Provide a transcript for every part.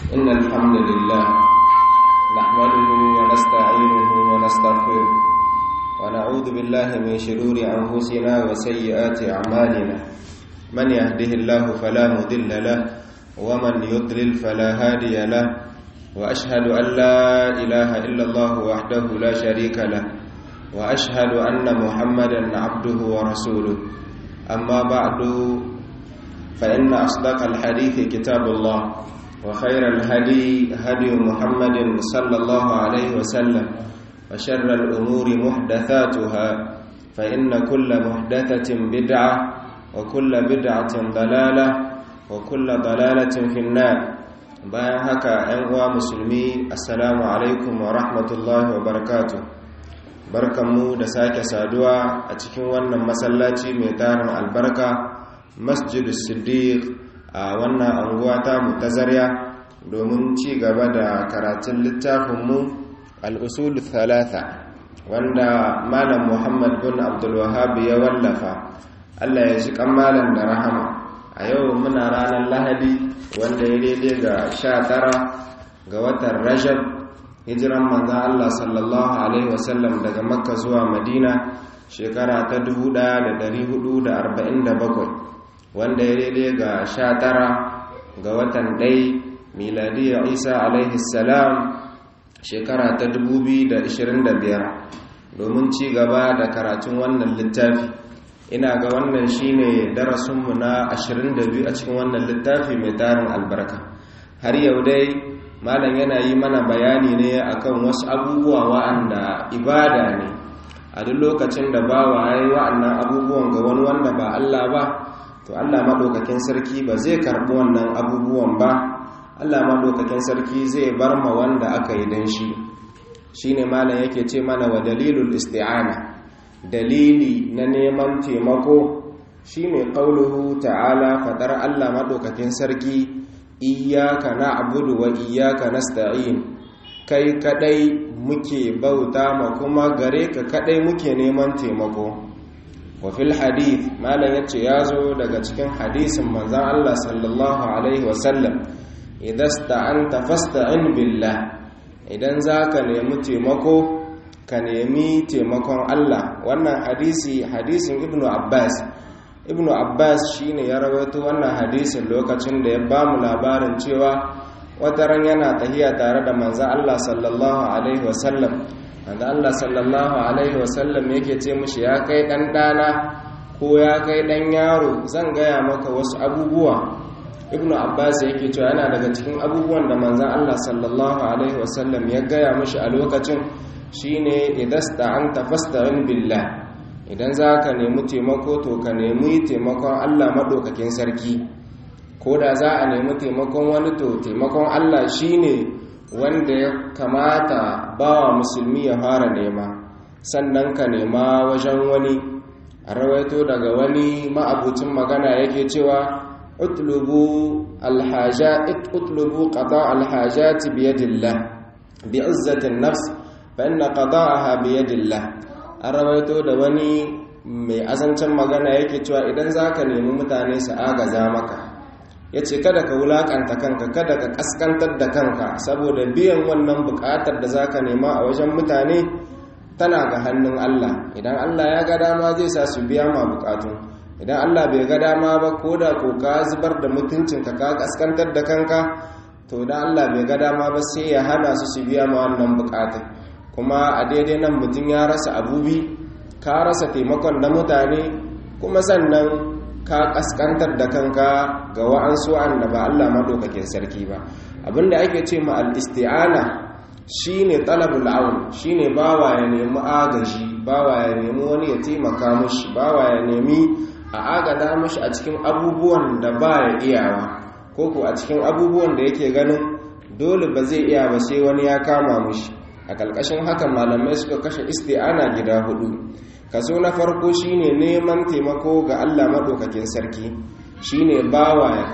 إن الحمد لله نحمده ونستعينه ونستغفره ونعوذ بالله من شرور أنفسنا وسيئات أعمالنا من يهده الله فلا مضل له ومن يضلل فلا هادي له وأشهد أن لا إله إلا الله وحده لا شريك له وأشهد أن محمدا عبده ورسوله أما بعد فإن أصدق الحديث كتاب الله وخير الهدي هدي محمد صلى الله عليه وسلم وشر الأمور محدثاتها فإن كل محدثة بدعة وكل بدعة ضلالة وكل ضلالة في النار bayan haka ‘yan uwa musulmi assalamu alaikum wa rahmatullahi wa barakatu barkanmu da sake saduwa a cikin wannan masallaci mai tarin albarka masjidu siddiq a wannan anguwa ta mutazarya domin ci gaba da karatun littafinmu al'usulu thalatha wanda malam muhammad bin abdulwahab ya wallafa allah ya ji malam da rahama a yau muna ranar lahadi wanda ya daidai ga sha tara ga watan rajab hijiran manzan allah sallallahu alaihi wasallam daga makka zuwa madina shekara ta 1447 wanda ya daidai ga sha tara ga watan ɗai miladiyya isa alaihi salam shekara ta 2025 domin ci gaba da karatun wannan littafi ina ga wannan shine darasinmu na 22 a cikin wannan littafi mai tarin albarka har yau dai malam yana yi mana bayani ne akan wasu abubuwa wa'anda ibada ne a duk lokacin da bawa ya yi wa'annan abubuwan ga wani wanda ba Allah ba to Allah maɗaukakin sarki ba zai karɓi wannan abubuwan ba Allah maɗaukakin sarki zai bar ma wanda aka yi don shi shine malam yake ce mana wa dalilul isti'ana dalili na neman taimako shine qauluhu ta'ala fadar Allah madaukakin sarki iyyaka na'budu wa iyyaka nasta'in kai kadai muke bauta ma kuma gare ka kadai muke neman taimako wa fil hadith malam yace yazo daga cikin hadisin manzon Allah sallallahu alaihi wasallam idasta'anta fasta'in billah idan zaka nemi taimako ka nemi taimakon Allah wannan hadisi hadisin ibnu abbas ibnu abbas shine ya rawaito wannan hadisin lokacin da ya bamu labarin cewa wata ran yana tahiya tare da manzo Allah sallallahu alaihi wasallam manzo Allah sallallahu alaihi wasallam yake ce mishi ya kai dan dana ko ya kai dan yaro zan gaya maka wasu abubuwa ibnu abbas yake cewa yana daga cikin abubuwan da manzo Allah sallallahu alaihi wasallam ya gaya mishi a lokacin shine idasta'anta fasta'in billah idan zaka nemi taimako to ka nemi taimakon Allah madaukakin sarki ko da za a nemi taimakon wani to taimakon Allah shine wanda ya kamata bawa musulmi ya fara nema sannan ka nema wajen wani a rawaito daga wani ma'abucin magana yake cewa utlubu alhajat utlubu qada alhajat biyadillah bi'izzatin nafs fa'inna qada'aha bi yadillah an rawaito da wani mai azancin magana yake cewa idan zaka nemi mutane su agaza maka yace kada ka wulakanta kanka kada ka kaskantar da kanka saboda biyan wannan bukatar da zaka nema a wajen mutane tana ga hannun Allah idan Allah ya ga dama zai sa su biya ma bukatu idan Allah bai ga dama ba ko da ko ka zubar da mutuncinka ka kaskantar da kanka to idan Allah bai ga dama ba sai ya hana su su biya ma wannan bukatun kuma a daidai nan mutum ya rasa abubi ka rasa taimakon na mutane kuma sannan ka kaskantar da kanka ga wa'ansu da ba Allah maɗaukakin sarki ba abinda ake ce ma al-isti'ana shine talabul aun shine bawa ya nemi agaji bawa ya nemi wani ya taimaka mushi bawa ya nemi a agada mushi a cikin abubuwan da ba ya iyawa ko ko a cikin abubuwan da yake ganin dole ba zai iya ba sai wani ya kama mushi a ƙarƙashin haka malamai suka kashe isti'ana gida hudu kaso na farko shine neman taimako ga Allah maɗaukakin sarki shine bawa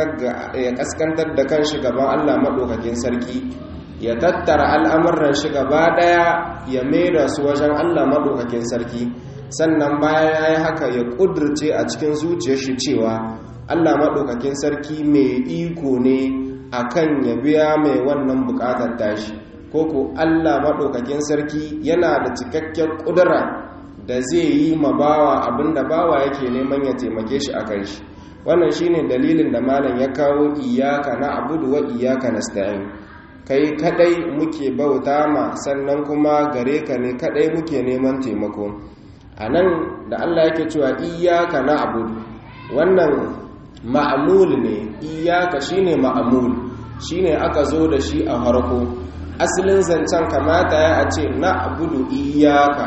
ya kaskantar da kanshi gaban Allah maɗaukakin sarki ya tattara al'amuran shi gaba ɗaya ya maida su wajen Allah maɗaukakin sarki sannan bayan ya yi haka ya ƙudurce a cikin zuciyar shi cewa Allah maɗaukakin sarki mai iko ne akan ya biya mai wannan bukatar tashi ko ko Allah maɗaukakin sarki yana da cikakken ƙudura da zai yi ma bawa abinda bawa yake neman ya taimake shi a kan shi wannan shine dalilin da malam ya kawo iyaka na abudu wa iyaka nasta'in kai kadai muke bauta ma sannan kuma gare ka ne kadai muke neman taimako a nan da Allah yake cewa iyaka na abudu wannan ma'amul ne iyaka shine ma'amul shine aka zo da shi a harko asalin zancen kamata ya a ce na abudu iyaka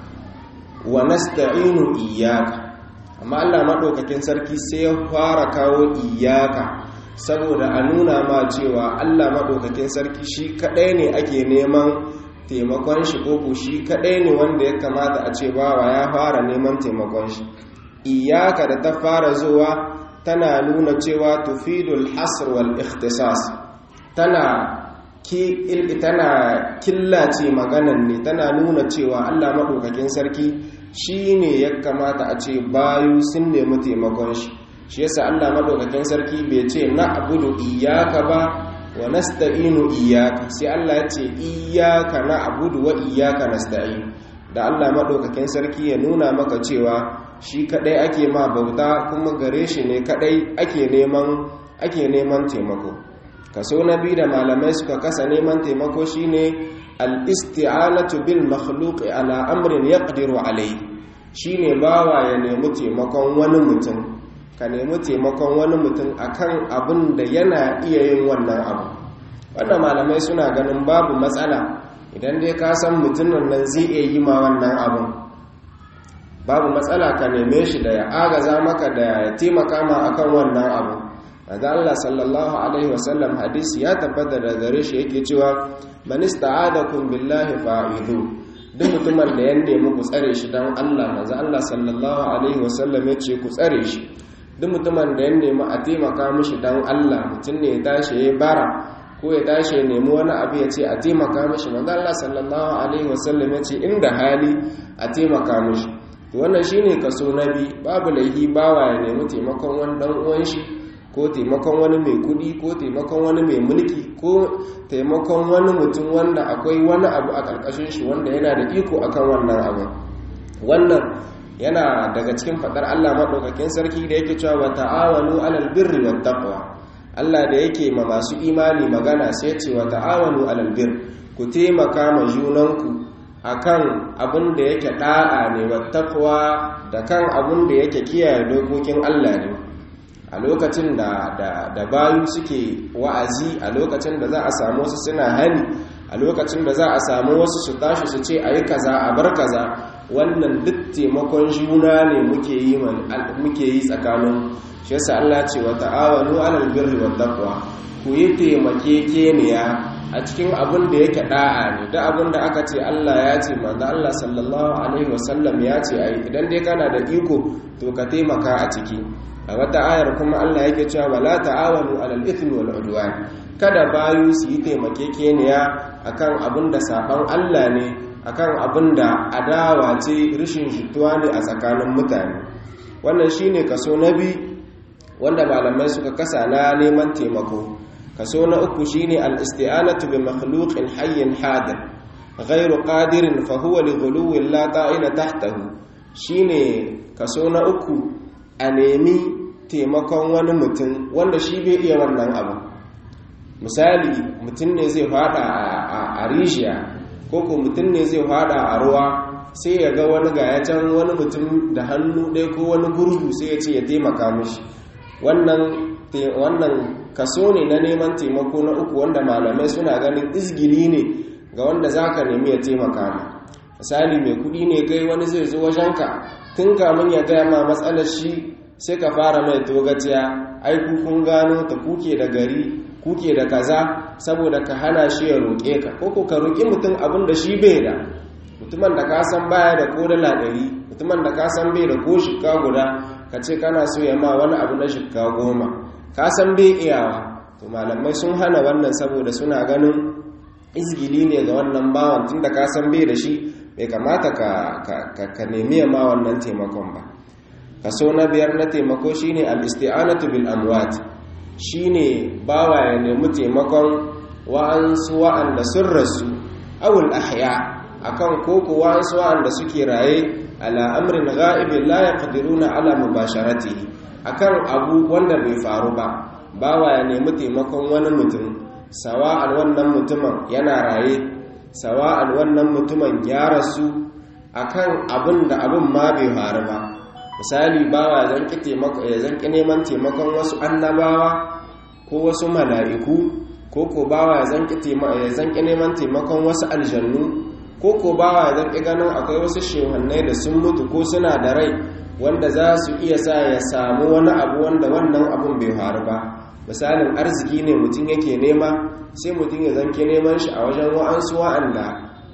wa nasta'inu iyaka amma Allah maɗaukakin sarki sai ya fara kawo iyaka saboda a nuna ma cewa Allah maɗaukakin sarki shi kaɗai ne ake neman taimakon shi koko shi kaɗai ne wanda ya kamata a ce bawa ya fara neman taimakon shi iyaka da ta fara zuwa tana nuna cewa tufidul hasr wal ikhtisas tana ki tana killace maganan ne tana nuna cewa Allah maɗaukakin sarki shi ne ya kamata a ce bayu sun nemi taimakon shi shi yasa Allah maɗaukakin sarki bai ce na abudu iyaka ba wa nasta'inu iyaka sai Allah ya ce iyaka na abudu wa iyaka nasta'in da Allah maɗaukakin sarki ya nuna maka cewa shi kadai ake ma bauta kuma gare shi ne kadai ake neman ake neman taimako kaso na biyu da malamai suka kasa neman taimako shine al-isti'anatu bil makhluq ala amrin yaqdiru alayhi shine bawa ya nemi taimakon wani mutum ka nemi taimakon wani mutum akan abin da yana iya yin wannan abu wannan malamai suna ganin babu matsala idan dai ka san mutumin nan zai iya yi ma wannan abin babu matsala ka neme shi da ya agaza maka da ya taimaka ma akan wannan abu daga Allah sallallahu alaihi wasallam hadisi ya tabbata da gare shi yake cewa man ista'adakum billahi fa'idu duk mutumin da ya nemi ku tsare shi dan Allah manzo Allah sallallahu alaihi wasallam ya ce ku tsare shi duk mutumin da ya nemi a taimaka mishi dan Allah mutum ne ya tashi ya bara ko ya tashi ya nemi wani abu ya ce a taimaka mishi manzo Allah sallallahu alaihi wasallam ya ce inda hali a taimaka mishi to wannan shine kaso nabi babu laihi bawa ya nemi taimakon wani dan uwan shi ko taimakon wani mai kudi ko taimakon wani mai mulki ko taimakon wani mutum wanda akwai wani abu a ƙarƙashin shi wanda yana da iko akan wannan abu wannan yana daga cikin faɗar Allah maɗaukakin sarki da yake cewa wa ta'awanu alal birri wat taqwa Allah da yake ma masu imani magana sai ce wa ta'awanu alal bir ku taimaka ma junanku akan abin da yake da'a ne wat taqwa da kan abin da yake kiyaye dokokin Allah ne a lokacin da, da, da bayu suke wa'azi a lokacin da za a samu wasu suna hani a lokacin da za a samu wasu su tashi su ce a yi kaza a bar kaza wannan duk taimakon juna ne muke yi muke yi tsakanin shi yasa Allah ce wa ta'awanu alal birri wat taqwa ku yi taimakekeniya a cikin abin da yake da'a ne da abin da aka ce Allah ya ce manzo Allah sallallahu alaihi wasallam ya ce ai idan dai kana da iko to ka taimaka a ciki a wata ayar kuma Allah yake cewa wala ta'awanu alal ithmi wal udwan kada bayu su yi taimakekeniya akan abin da saban Allah ne akan abin da adawa ce rishin jituwa ne a tsakanin mutane wannan shine kaso na bi wanda malamai suka kasa na neman taimako kaso na uku shine al-isti'anatu bi makhluqin hayyin hadir ghairu qadirin fa huwa li ghuluwin la ta'ila tahtahu shine kaso na uku a nemi taimakon wani mutum wanda shi bai iya wannan abu misali mutum ne zai fada a rijiya ko ko mutum ne zai fada a ruwa sai ya ga wani gaya can wani mutum da hannu ɗaya ko wani gurgu sai ya ce ya taimaka mishi wannan kaso ne na neman taimako na uku wanda malamai suna ganin izgili ne ga wanda za ka nemi ya taimaka ma misali mai kuɗi ne kai wani zai zo wajenka tun kamun ya gaya ma matsalar shi sai ka fara mai togaciya ai kun gano ta kuke da gari kuke da kaza saboda ka hana shi ya roƙe ka ko ko ka roƙi mutum abin da shi bai da mutumin da ka san baya da ko dala ɗari mutumin da ka san bai da ko shikka guda ka ce kana so ya ma wani abu na shikka goma ka san bai iyawa to malamai sun hana wannan saboda suna ganin izgili ne ga wannan bawan tun da ka san bai da shi bai kamata ka nemi ma wannan taimakon ba kaso na biyar na taimako shine al-isti'anatu bil amwat shine bawa ya nemi taimakon wa'ansu wa'anda sun rasu awul ahya akan koko wa'ansu wa'anda suke raye ala amrin ghaibin la yaqdiruna ala mubasharatihi akan abu wanda bai faru ba bawa ya nemi taimakon wani mutum sawa'an wannan mutumin yana raye sawa'an wannan mutumin ya rasu akan abin da abin ma bai faru ba misali bawa ya zanki neman taimakon wasu annabawa ko wasu mala'iku ko ko bawa ya zanki neman taimakon wasu aljannu ko ko bawa ya zanki ganin akwai wasu shehannai da sun mutu ko suna da rai wanda za su iya sa ya samu wani abu wanda wannan abun bai faru ba misalin arziki ne mutum yake nema sai mutum ya zanki neman shi a wajen wa'ansu wa'anda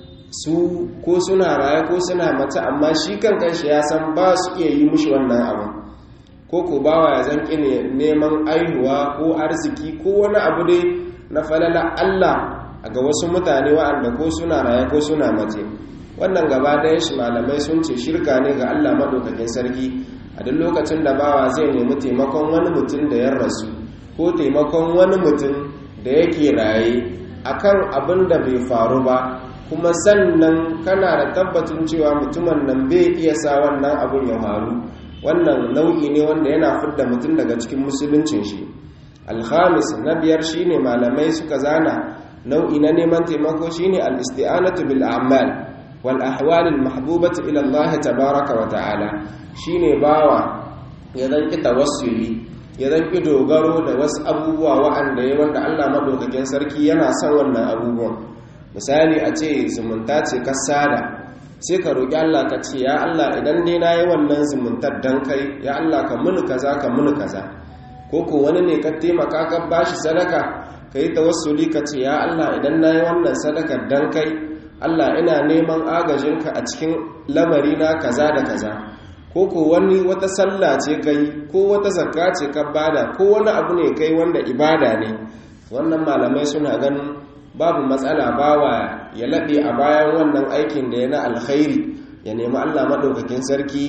su ko suna raye ko suna mace amma shi kan kanshi ya san ba su iya yi mushi wannan abin ko ko bawa ya zanki neman aihuwa ko arziki ko wani abu dai na falala Allah ga wasu mutane wa'anda ko suna raye ko suna mace wannan gaba ɗaya shi malamai sun ce shirka ne ga Allah maɗaukakin sarki a duk lokacin da bawa zai nemi taimakon wani mutum da ya rasu ko taimakon wani mutum da yake raye akan abin da bai faru ba kuma sannan kana da tabbacin cewa mutumin nan bai iya sa wannan abin ya faru wannan nau'i ne wanda yana fidda mutum daga cikin musuluncin shi alhamis na biyar shine malamai suka zana nau'i na neman taimako shine al-isti'anatu bil a'mal wal ahwal al mahbubati ila Allah tabaaraka wa ta'ala shine bawa ya dan ki tawassuli ya dan ki dogaro da wasu abubuwa wa'anda ya wanda Allah madaukakin sarki yana son wannan abubuwan misali a ce zumunta ce ka sada sai ka roƙi Allah ka ce ya Allah idan dai na yi wannan zumuntar dan kai ya Allah ka muni kaza ka muni kaza ko ko wani ne ka taimaka ka bashi sadaka ka yi tawassuli ka ce ya Allah idan na yi wannan sadakar dan kai Allah ina neman agajinka a cikin lamari na kaza da kaza ko ko wani wata sallah ce kai ko wata zakka ce ka bada ko wani abu ne kai wanda ibada ne wannan malamai suna ganin babu matsala bawa ya laɓe a bayan wannan aikin da ya na alkhairi ya nemi Allah maɗaukakin sarki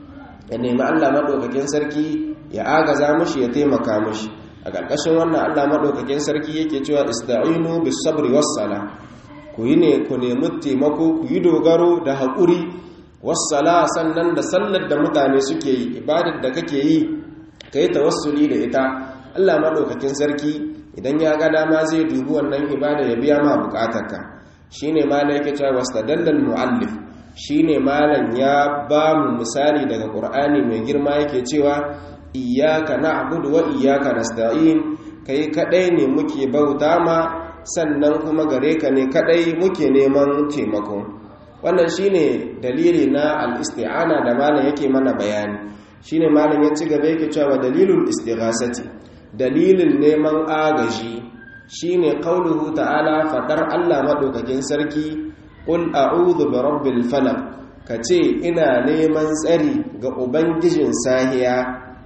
ya nemi Allah maɗaukakin sarki ya agaza mushi ya taimaka mushi a ƙarƙashin wannan Allah maɗaukakin sarki yake cewa ista'inu bis sabri was sala ku yi ne ku nemi taimako ku yi dogaro da haƙuri was sala sannan da sallar da mutane suke yi ibadar da kake yi ka yi tawassuli da ita Allah maɗaukakin sarki idan ya ga dama zai dubi wannan ibada ya biya ma bukatarka shine malam yake cewa wastadallal muallif shine malam ya ba mu misali daga qur'ani mai girma yake cewa iyyaka na'budu wa iyyaka nasta'in kai kadai ne muke bauta ma sannan kuma gare ka ne kadai muke neman taimako wannan shine dalili na al-isti'ana da malam yake mana bayani shine malam ya ci gaba yake cewa dalilul istighasati dalilin neman agaji shine qauluhu ta'ala fadar Allah madaukakin sarki qul a'udhu bi rabbil falaq kace ina neman tsari ga ubangijin sahiya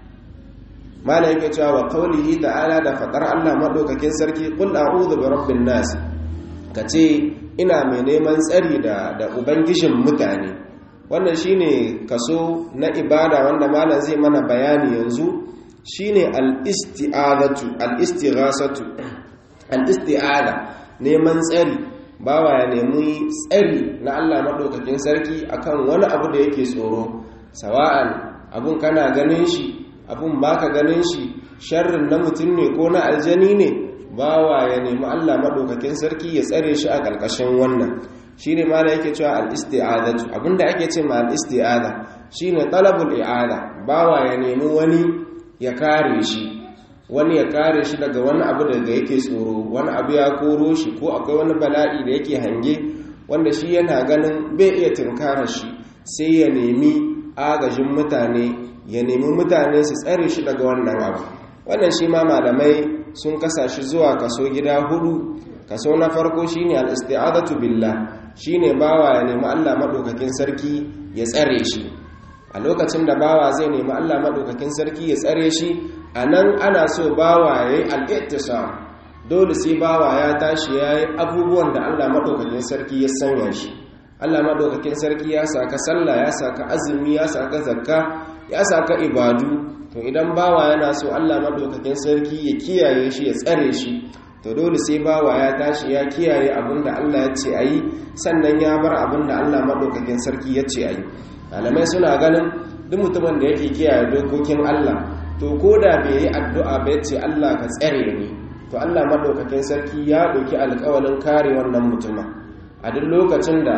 mala yake cewa wa qaulihi ta'ala da fadar Allah madaukakin sarki qul a'udhu bi rabbin nas kace ina mai neman tsari da da ubangijin mutane wannan shine kaso na ibada wanda malam zai mana bayani yanzu shine al-isti'adatu al-istighasatu al-isti'ada neman tsari bawa ya nemi tsari na Allah madaukakin sarki akan wani abu da yake tsoro sawa'an abun kana ganin shi abun baka ganin shi sharrin na mutum ne ko na aljani ne bawa ya nemi Allah madaukakin sarki ya tsare shi a ƙarƙashin wannan shine ma da yake cewa al-isti'adatu abinda ake ce ma al-isti'ada shine talabul i'ada bawa ya nemi wani ya kare shi wani ya kare shi daga wani abu daga yake tsoro wani abu ya koro shi ko akwai wani bala'i da yake hange wanda shi yana ganin bai iya tunkarar shi sai ya nemi agajin mutane ya nemi mutane su tsare shi daga wannan abu wannan shi ma malamai sun kasa shi zuwa kaso gida hudu kaso na farko shine al-isti'adatu billah shine bawa ya nemi Allah madaukakin sarki ya tsare shi a lokacin da bawa zai nemi Allah maɗaukakin sarki ya tsare shi a nan ana so bawa ya yi al'ittisam dole sai bawa ya tashi ya yi abubuwan da Allah maɗaukakin sarki ya sanya shi Allah maɗaukakin sarki ya saka sallah ya saka azumi ya saka zakka ya saka ibadu to idan bawa yana so Allah madaukakin sarki ya kiyaye shi ya tsare shi to dole sai bawa ya tashi ya kiyaye abinda Allah ya ce ayi sannan ya bar abinda Allah madaukakin sarki ya ce ayi malamai suna ganin duk mutumin da yake kiyaye dokokin Allah to koda bai yi addu'a ba ya ce Allah ka tsare ni to Allah madaukakin sarki ya ɗauki alƙawalin kare wannan mutumin a duk lokacin da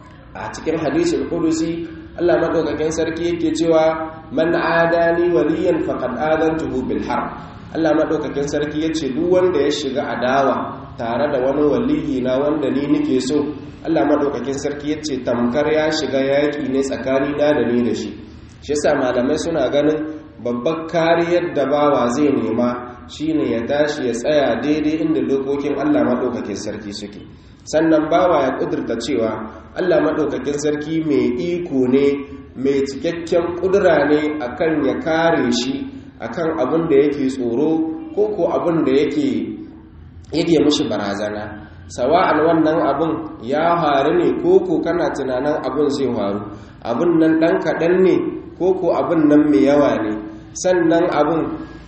a cikin hadisul qudusi Allah madaukakin sarki yake cewa man adani waliyan faqad adantuhu bil harb Allah madaukakin sarki yace duk wanda ya shiga adawa tare da wani waliyi na wanda ni nake so Allah madaukakin sarki yace tamkar ya shiga yaki ne tsakani na da ni da shi shi yasa malamai suna ganin babbar kariyar da bawa zai nema shine ya tashi ya tsaya daidai inda dokokin Allah madaukakin sarki suke sannan bawa ya kudurta cewa Allah maɗaukakin sarki mai iko ne mai cikakken kudura ne akan ya kare shi akan abin da yake tsoro ko ko abin da yake yake mushi barazana sawa'an wannan abin ya faru ne ko ko kana tunanin abin zai faru abin nan ɗan kaɗan ne ko ko abin nan mai yawa ne sannan abin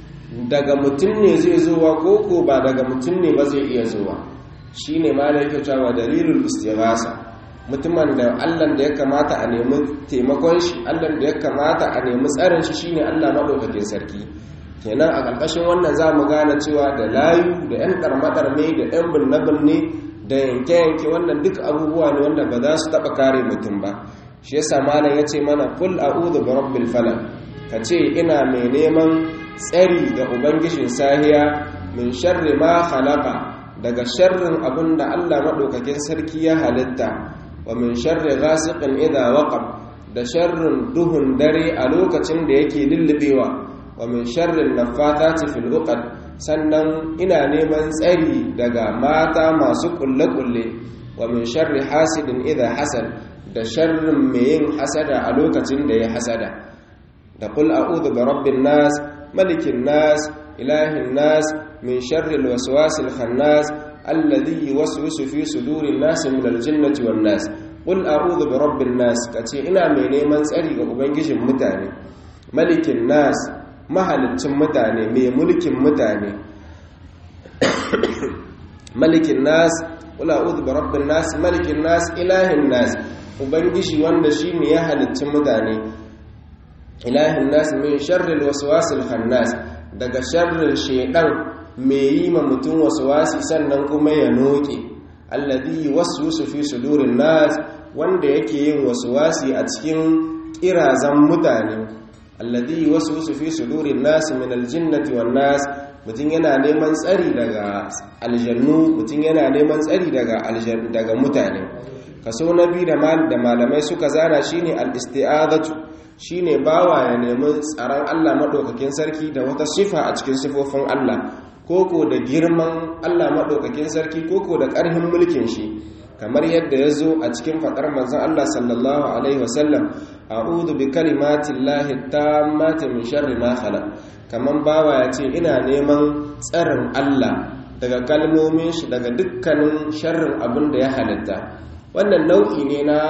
daga mutum ne zai zuwa ko ko ba daga mutum ne ba zai iya zuwa shi ne ma da yake cewa dalilul istighasa mutumin da Allah da ya kamata a nemi taimakon shi Allah da ya kamata a nemi tsarin shi shine Allah madaukakin sarki kenan a ƙarƙashin wannan za mu gane cewa da layu da yan karmadar ne da yan binne-binne da yanke-yanke wannan duk abubuwa ne wanda ba za su taɓa kare mutum ba shi yasa malam ya ce mana kul a'udhu bi rabbil falaq ka ce ina mai neman tsari ga ubangijin sahiya min sharri ma khalaqa daga sharrin abin da Allah maɗaukakin sarki ya halitta wa min sharri ghasiqin idha waqab da sharrin duhun dare a lokacin da yake lullubewa wa min sharri naffathati fil uqad sannan ina neman tsari daga mata masu kulle-kulle wa min sharri hasidin idha hasad da sharrin mai yin hasada a lokacin da ya hasada da qul a'udhu bi rabbin nas malikin nas ilahin nas من شر الوسواس الخناس الذي يوسوس في صدور الناس من الجنة والناس قل أعوذ برب الناس كتي إنا من نيمان سألي أبنجش متاني ملك الناس mahalicin mutane mai mulkin mutane malikin nas wala uzu bi rabbin nas malikin nas ilahin nas ubangiji wanda shi ne ya halicci mutane ilahin nas min sharril waswasil khannas daga sharrin shedan mai yi ma mutum waswasi sannan kuma ya noke alladhi waswisu fi sudurin nas wanda yake yin waswasi a cikin kirazan mutane alladhi waswisu fi sudurin nas min aljinnati wan nas mutum yana neman tsari daga aljannu mutum yana neman tsari daga daga mutane kaso na biyu da malamai suka zana shine al-isti'adatu shine bawa ya nemi tsaron Allah madaukakin sarki da wata sifa a cikin sifofin Allah koko da girman Allah madaukakin sarki koko da ƙarfin mulkin shi kamar yadda ya zo a cikin faɗar manzon Allah sallallahu alaihi wasallam a'udhu bi kalimatillahi tammati min sharri ma khalaq kaman bawa ya ce ina neman tsarin Allah daga kalmomin shi daga dukkanin sharrin abin da ya halitta wannan nau'i ne na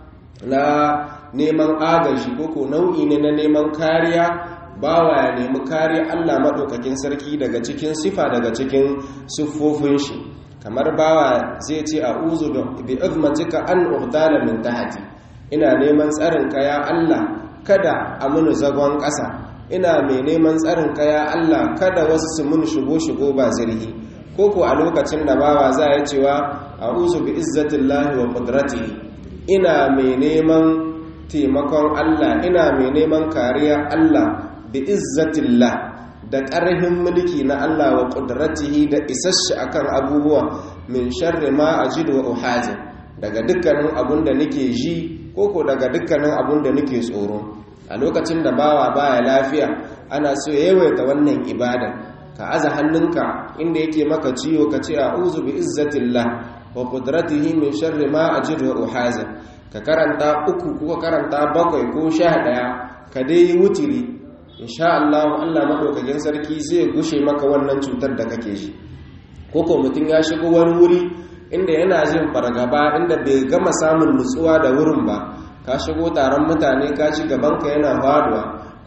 na neman agaji koko nau'i ne na neman kariya bawa ya nemi kariya Allah maɗaukakin sarki daga cikin sifa daga cikin siffofin shi kamar bawa zai ce a uzu bi izmatika an urdala min tahti ina neman tsarin ka ya Allah kada a muni zagon ƙasa ina mai neman tsarin ka ya Allah kada wasu su mun shigo shigo ba zirhi koko a lokacin da bawa za ya cewa a uzu bi izzatillahi wa qudratihi ina mai neman taimakon Allah ina mai neman kariya Allah bi izzatillah da ƙarfin mulki na Allah wa ƙudratihi da isasshe akan abubuwa min sharri ma ajidu wa uhazin daga dukkanin abun da nake ji koko daga dukkanin abun da nake tsoro a lokacin da bawa baya lafiya ana so ya yawaita wannan ibada ka aza hannunka inda yake maka ciwo ka ce a'udhu bi izzatillah wa qudratihi min sharri ma ajidu wa uhazin ka karanta uku ko karanta bakwai ko sha ɗaya ka dai yi wutiri insha Allah Allah madaukakin sarki zai gushe maka wannan cutar da kake ji koko mutum ya shigo wani wuri inda yana jin fargaba inda bai gama samun nutsuwa da wurin ba ka shigo taron mutane ka ci gabanka yana faduwa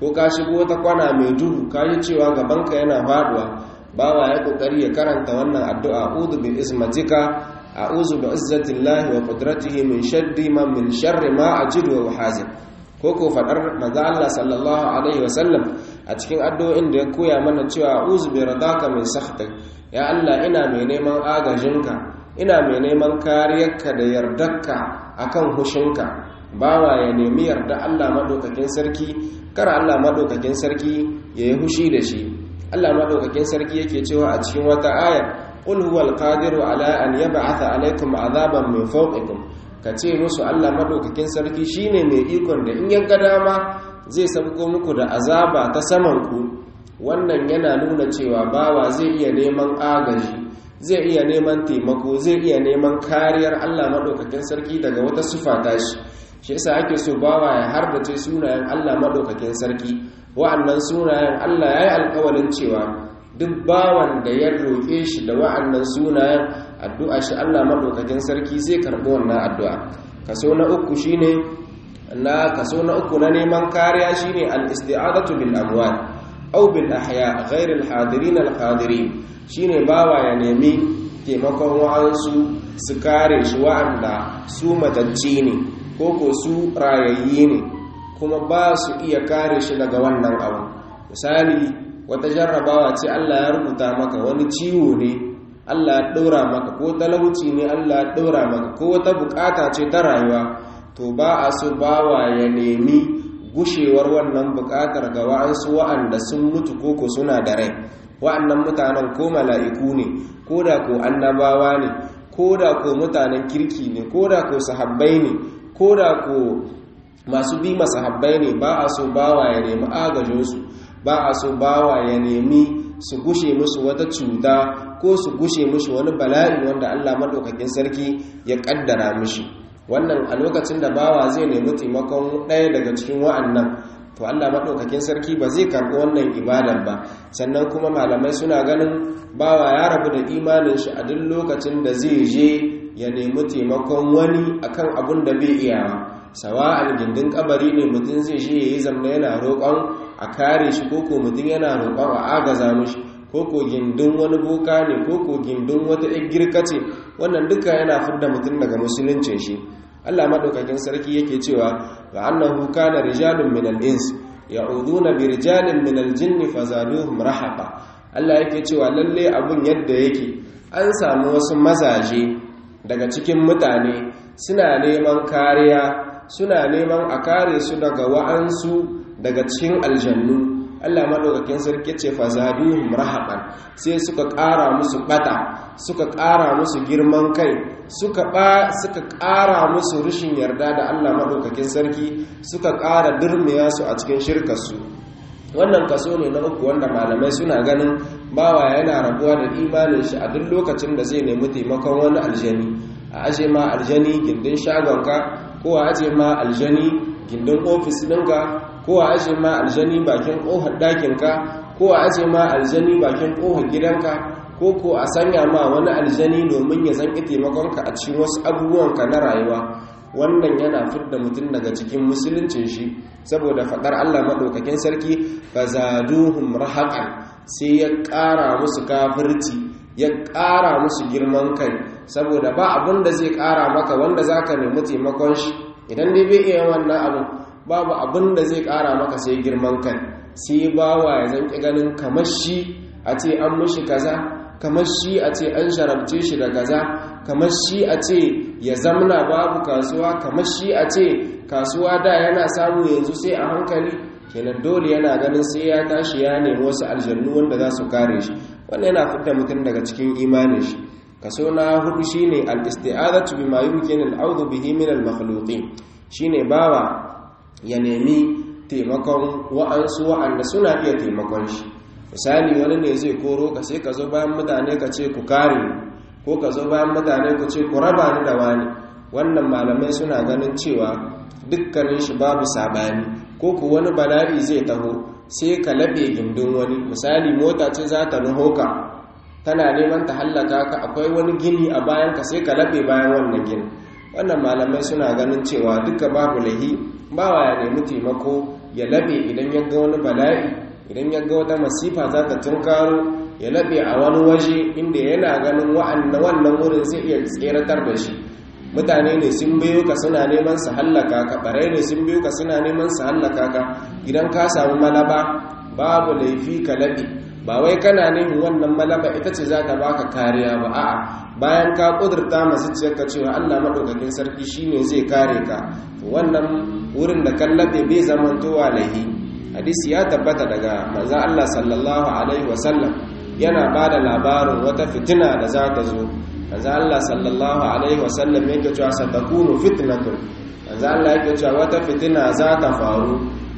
ko ka shigo wata kwana mai duhu ka ji cewa gabanka yana faduwa bawa ya kokari ya karanta wannan addu'a a'udhu bi ismatika a'udhu bi izzatillahi wa qudratihi min sharri ma min sharri ma ajidu wa uhazir ko ko fadar manzo Allah sallallahu alaihi wasallam a cikin addu'o'in da ya koya mana cewa a'udhu bi radaka min sakhtik ya Allah ina mai neman agajinka ina mai neman kariyarka da yardarka akan hushinka bawa ya nemi yarda Allah madaukakin sarki kar Allah madaukakin sarki ya yi hushi da shi Allah madaukakin sarki yake cewa a cikin wata aya qul huwal qadiru ala an yab'atha alaykum azaban min fawqikum kace musu Allah madaukakin sarki shine mai ikon da in ya ga dama zai sabko muku da azaba ta saman ku wannan yana nuna cewa bawa zai iya neman agaji zai iya neman taimako zai iya neman kariyar Allah madaukakin sarki daga wata sufa tashi shi yasa ake so bawa ya harbace sunayen Allah madaukakin sarki wa'annan sunayen Allah ya yi alkawalin cewa duk bawan da ya roƙe shi da wa'annan sunayen addu'a shi Allah madaukakin sarki zai karɓi wannan addu'a kaso na uku shine na kaso na uku na neman kariya shine al-isti'adatu bil amwat aw bil ahya ghayr al-hadirin al-hadirin shine bawa ya nemi taimakon wa'ansu su kare shi wa'anda su matacci ne ko ko su rayayyi ne kuma ba su iya kare shi daga wannan abu misali wata jarrabawa ce Allah ya rubuta maka wani ciwo ne Allah ya ɗora maka ko talauci ne Allah ya ɗora maka ko wata bukata ce ta rayuwa to ba a so bawa ya nemi gushewar wannan bukatar ga wa'ansu wa'anda sun mutu ko ko suna da rai wa'annan mutanen ko mala'iku ne ko da ko annabawa ne ko da ko mutanen kirki ne ko da ko sahabbai ne ko da ko masu bi masahabbai ne ba a so bawa ya nemi agajinsu ba a so bawa ya nemi su gushe musu wata cuta ko su gushe musu wani bala'i wanda Allah maɗaukakin sarki ya ƙaddara mishi wannan a lokacin da bawa zai nemi taimakon ɗaya daga cikin wa'annan to Allah maɗaukakin sarki ba zai karɓi wannan ibadar ba sannan kuma malamai suna ganin bawa ya rabu da imanin shi a duk lokacin da zai je ya nemi taimakon wani akan abun da bai iyawa sawa'an gindin kabari ne mutum zai shi yayi zamna yana roƙon a kare shi koko mutum yana roƙon a agaza mishi koko gindin wani boka ne koko gindin wata girka ce wannan duka yana fidda mutum daga musuluncin shi Allah madaukakin sarki yake cewa wa annahu kana rijalun minal ins ya'uduna bi rijalin minal jinni fazaduhum rahaqa Allah yake cewa lalle abun yadda yake an samu wasu mazaje daga cikin mutane suna neman kariya suna neman a kare su daga wa'ansu daga cikin aljannu Allah madaukakin sarki ce fazaduhum rahaban sai suka ƙara musu bata suka ƙara musu girman kai suka ba suka ƙara musu rushin yarda da Allah madaukakin sarki suka ƙara durmiya su a cikin shirkarsu wannan kaso ne na uku wanda malamai suna ganin bawa yana rabuwa da imanin shi a duk lokacin da zai nemi taimakon wani aljani a aje ma aljani gindin shagonka ko a aje ma aljani gindin ofis ɗinka ko a aje ma aljani bakin ƙofar ɗakinka ko a aje ma aljani bakin ƙofar gidanka ko ko a sanya ma wani aljani domin ya zanki taimakonka a cikin wasu abubuwanka na rayuwa wannan yana fidda mutum daga cikin musuluncin shi saboda faɗar Allah maɗaukakin sarki ba zaduhum rahaqan sai ya ƙara musu kafirci ya ƙara musu girman kai saboda ba abin da zai ƙara maka wanda zaka nemi taimakon shi idan dai bai iya wannan abu babu abin da zai ƙara maka sai girman kai sai bawa ya zanki ganin kamar shi a ce an mushi kaza kamar shi a ce an sharabce shi da kaza kamar shi a ce ya zamna babu kasuwa kamar shi a ce kasuwa da yana samu yanzu sai a hankali kenan dole yana ganin sai ya tashi ya nemi wasu aljannu wanda za su kare shi wannan yana fitar mutum daga cikin imanin shi kaso na hudu shine al-isti'azatu bima yumkinu al-'awdhu bihi min al-makhluqin shine bawa ya nemi taimakon wa'ansu wa'anda suna iya taimakon shi misali wani ne zai koro ka sai ka zo bayan mutane ka ce ku kare ko ka zo bayan mutane ku ce ku raba ni da wani wannan malamai suna ganin cewa dukkanin shi babu sabani ko ku wani bala'i zai taho sai ka laɓe gindin wani misali mota ce za ta nuho ka tana neman ta hallaka ka akwai wani gini a bayan ka sai ka laɓe bayan wannan gini wannan malamai suna ganin cewa duka babu lahi bawa ya nemi taimako ya labe idan ya ga wani bala'i idan ya ga wata masifa za ta tunkaro ya labe a wani waje inda yana ganin wannan wurin zai iya tseratar da shi mutane ne sun biyo ka suna neman su hallaka ka barai ne sun biyo ka suna neman su hallaka ka idan ka samu malaba babu laifi ka labe ba wai kana neman wannan malaba ita ce za ta baka kariya ba a'a bayan ka kudurta masu ciyarka cewa Allah madaukakin sarki shine zai kare ka wannan wurin da kallabe bai zamantowa laihi hadisi ya tabbata daga manzo Allah sallallahu alaihi wasallam yana bada labarin wata fitina da za ta zo manzo Allah sallallahu alaihi wasallam yake cewa satakunu fitnatun manzo Allah yake cewa wata fitina za ta faru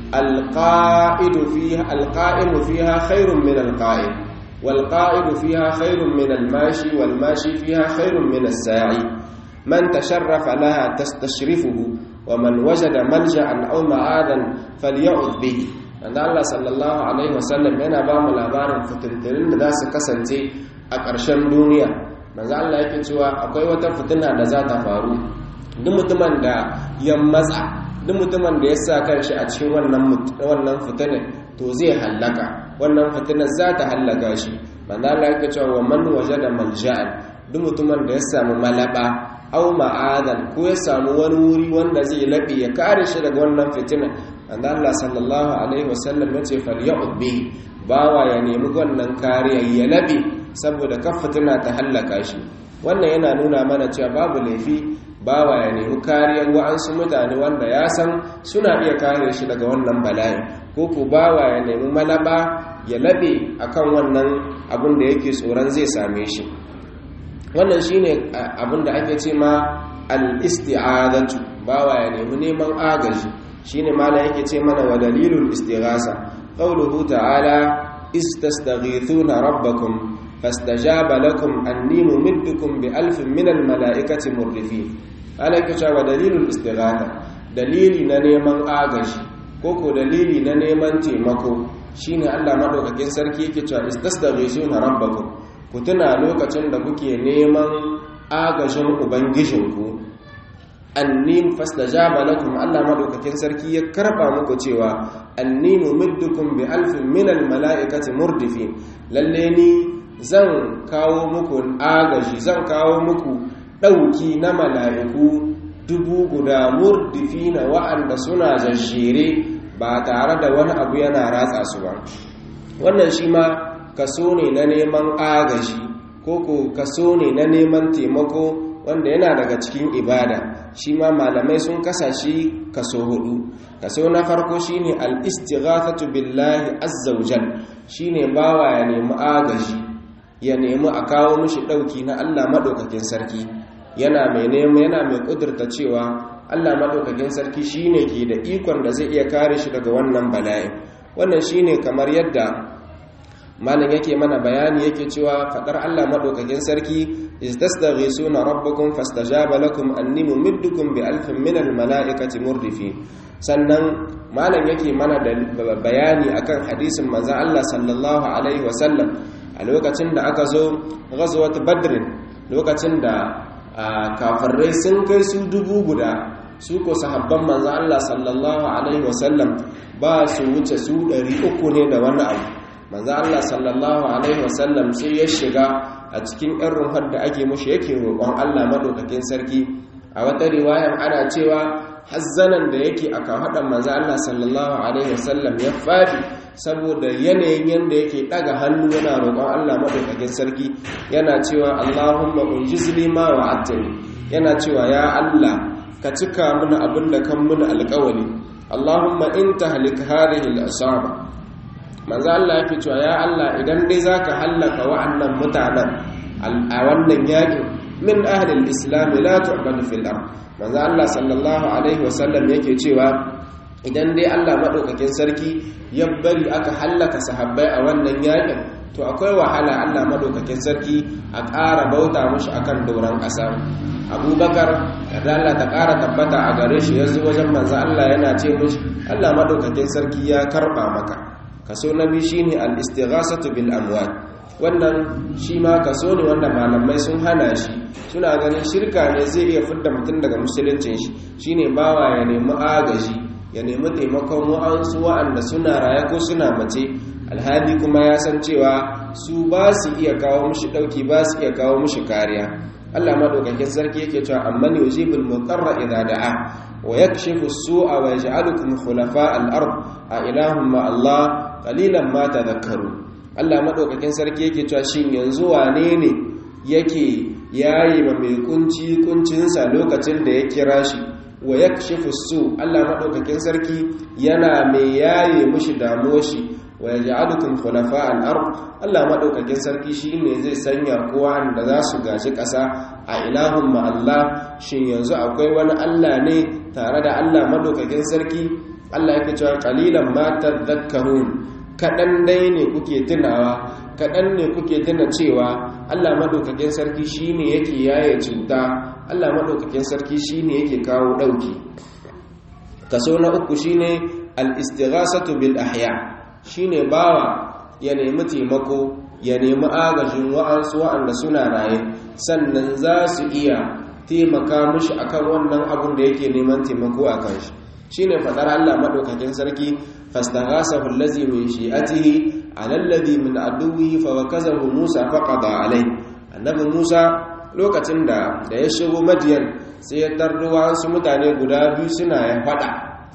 alqa'idu fiha alqa'imu fiha khairun min alqa'id والقائد فيها خير من الماشي والماشي فيها خير من الساعي من تشرف لها تستشرفه ومن وجد ملجأ أو معاذا فليعذ به عند الله صلى الله عليه وسلم yana ba mu labarin fitintunin da za su kasance a ƙarshen duniya manzo Allah yake cewa akwai wata fitina da za ta faru duk mutumin da ya matsa duk mutumin da ya sa kanshi a cikin wannan wannan fitinin to zai hallaka wannan fitinar za ta hallaka shi manzo Allah yake cewa wa man wajada malja'an duk mutumin da ya samu malaba aw ma'adan ko ya samu wani wuri wanda zai labe ya kare shi daga wannan fitina manzo Allah sallallahu alaihi wasallam yace faly'ud bihi bawa ya nemi wannan kariya ya labe saboda kan fitina ta hallaka shi wannan yana nuna mana cewa babu laifi bawa ya nemi kariyar wa'ansu mutane wanda ya san suna iya kare shi daga wannan bala'i ko ku bawa ya nemi malaba ya labe akan wannan abin da yake tsoron zai same shi wannan shine abin da ake ce ma al-isti'adatu bawa ya nemi neman agaji shine mala yake ce mana wa dalilul istighasa qawluhu ta'ala istastaghithuna rabbakum fastajaba lakum anni mumiddukum bi alfin minal mala'ikati murdifin ala yake cewa dalilul istighatha dalili na neman agaji ko ko dalili na neman taimako shine Allah madaukakin sarki yake cewa istastaghithuna rabbakum ku tuna lokacin da kuke neman agajin ubangijinku anni fastajaba lakum Allah madaukakin sarki ya karba muku cewa anni mumiddukum bi alfin minal mala'ikati murdifin lalle ni zan kawo muku agaji zan kawo muku ɗauki na mala'iku dubu guda murdifi na wa'anda suna jajjere ba tare da wani abu yana ratsa su ba wannan shi ma kaso ne na neman agaji ko ko kaso ne na neman taimako wanda yana daga cikin ibada shi ma malamai sun kasa shi kaso hudu kaso na farko shine al-istighathatu billahi azza wajal shine bawa ya nemi agaji ya nemi a kawo mishi ɗauki na Allah maɗaukakin sarki yana mai nema yana mai ƙudurta cewa Allah maɗaukakin sarki shine ke da ikon da zai iya kare shi daga wannan bala'i wannan shine kamar yadda malam yake mana bayani yake cewa faɗar Allah maɗaukakin sarki istastaghisuna rabbakum fastajaba lakum anni mumiddukum bi alfin minal mala'ikati murdifin sannan malam yake mana da bayani akan hadisin manzon Allah sallallahu alaihi wasallam a lokacin da aka zo ghazwat badr lokacin da kafirai sun kai su dubu guda su ko sahabban manzo Allah sallallahu alaihi wasallam ba su wuce su 300 ne da wani abu manzo Allah sallallahu alaihi wasallam sai ya shiga a cikin ɗan ruhar da ake mushi yake roƙon Allah madaukakin sarki a wata riwayar ana cewa hazzanan da yake a kafaɗan manzo Allah sallallahu alaihi wasallam ya fadi saboda yanayin yanda yake daga hannu yana roƙon Allah madaukakin sarki yana cewa Allahumma unjizli ma wa'adtani yana cewa ya Allah ka cika mana abin da kan muna alƙawari Allahumma in tahlik hadhihi al-asaba manzo Allah yake cewa ya Allah idan dai zaka hallaka wa'annan mutanen a wannan yakin min ahli al-islam la tu'badu fil ard manzo Allah sallallahu alaihi wasallam yake cewa idan dai Allah maɗaukakin sarki ya bari aka hallaka sahabbai a wannan yakin to akwai wahala Allah maɗaukakin sarki a ƙara bauta mushi akan doron ƙasa abubakar da Allah ta ƙara tabbata a gare shi yanzu wajen manzo Allah yana ce mushi Allah maɗaukakin sarki ya karɓa maka kaso na biyu shine al-istighasatu bil amwal wannan shi ma kaso ne wanda malamai sun hana shi suna ganin shirka ne zai iya fidda mutum daga musuluncin shi shine bawa ya nemi agaji ya nemi taimakon wa'ansu wa'anda suna raye ko suna mace alhali kuma ya san cewa su ba su iya kawo mushi ɗauki ba su iya kawo mushi kariya Allah madaukakin sarki yake cewa amman yujibul mutarra idza da'a wa yakshifu as-su'a wa yaj'alukum khulafa al-ard a ilahum ma Allah qalilan ma tadhakkaru Allah madaukakin sarki yake cewa shin yanzu wane ne yake yayi ma mai kunci kuncinsa lokacin da ya kira shi wa yakshifu su Allah madaukakin sarki yana mai yaye mushi damuwar shi wa yaj'alukum khulafa al-ard Allah madaukakin sarki shine zai sanya kowa da za su gaji ƙasa a ilahun ma Allah shin yanzu akwai wani Allah ne tare da Allah madaukakin sarki Allah yake cewa qalilan ma tadhakkarun kadan dai ne kuke tunawa kadan ne kuke tuna cewa Allah madaukakin sarki shine yake yaye cuta Allah madaukakin sarki shine yake kawo dauki kaso na uku shine al-istighasatu bil ahya' shine bawa ya nemi taimako ya nemi agajin wa'ansu wa'anda suna raye sannan za su iya taimaka mushi akan wannan abun da yake neman taimako a kan shi shine fadar Allah madaukakin sarki fastaghasahu allazi min shi'atihi ala alladhi min aduwwihi fa wakazahu Musa faqada alai annabi Musa lokacin da da ya shigo Madiyan sai ya tardo wasu mutane guda biyu suna ya fada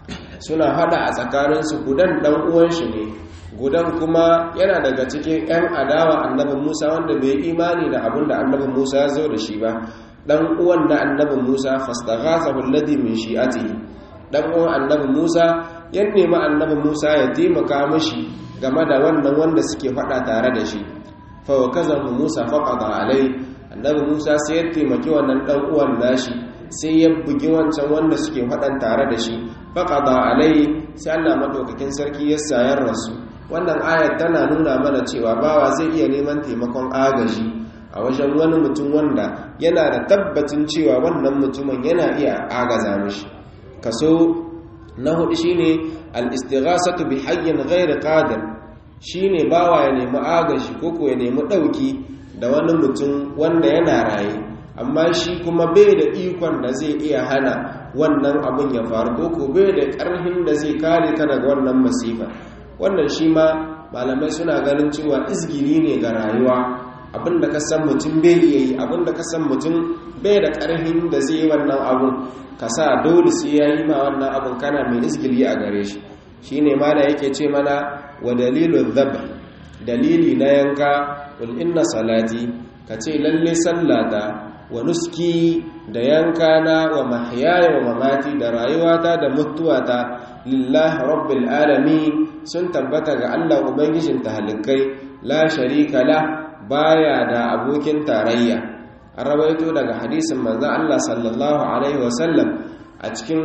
suna hada a tsakaninsu gudan dan uwan shi ne gudan kuma yana daga cikin 'yan adawa annabin musa wanda bai imani da abin da annabin musa ya zo da shi ba dan uwan na annabin musa fastaghathahu alladhi min shi'atihi dan uwan annabin musa ya nemi annabin musa ya taimaka mishi game da wannan wanda suke fada tare da shi fa wakazahu musa faqada alai annabi musa sai ya taimaki wannan dan uwan nashi sai ya bugi wancan wanda suke faɗan tare da shi faƙaɗa alai sai allah maɗaukakin sarki ya sayar rasu wannan ayat tana nuna mana cewa bawa zai iya neman taimakon agaji a wajen wani mutum wanda yana da tabbacin cewa wannan mutumin yana iya agaza mishi kaso na hudu shine al-istighasatu bi hayyin ghairi qadir shine bawa ya nemi agaji ko ko ya nemi ɗauki da wani mutum wanda yana raye amma shi kuma bai da ikon da zai iya hana wannan abin ya faru ko ko bai da ƙarfin da zai kare ka daga wannan masifa wannan shi ma malamai suna ganin cewa izgili ne ga rayuwa abin da ka san mutum bai iya yi abin da ka san mutum bai da ƙarfin da zai yi wannan abun ka sa dole sai ya yi ma wannan abun kana mai izgili a gare shi shine ma da yake ce mana wa dalilun dhab dalili na yanka wal inna salati ka ce lalle sallata wa nuski da yankana wa mahyaya wa mamati da rayuwata da mutuwata lillahi rabbil alamin sun tabbata ga Allah ubangijin talikai la sharika la baya da abokin tarayya an rawaito daga hadisin manzon Allah sallallahu alaihi wasallam a cikin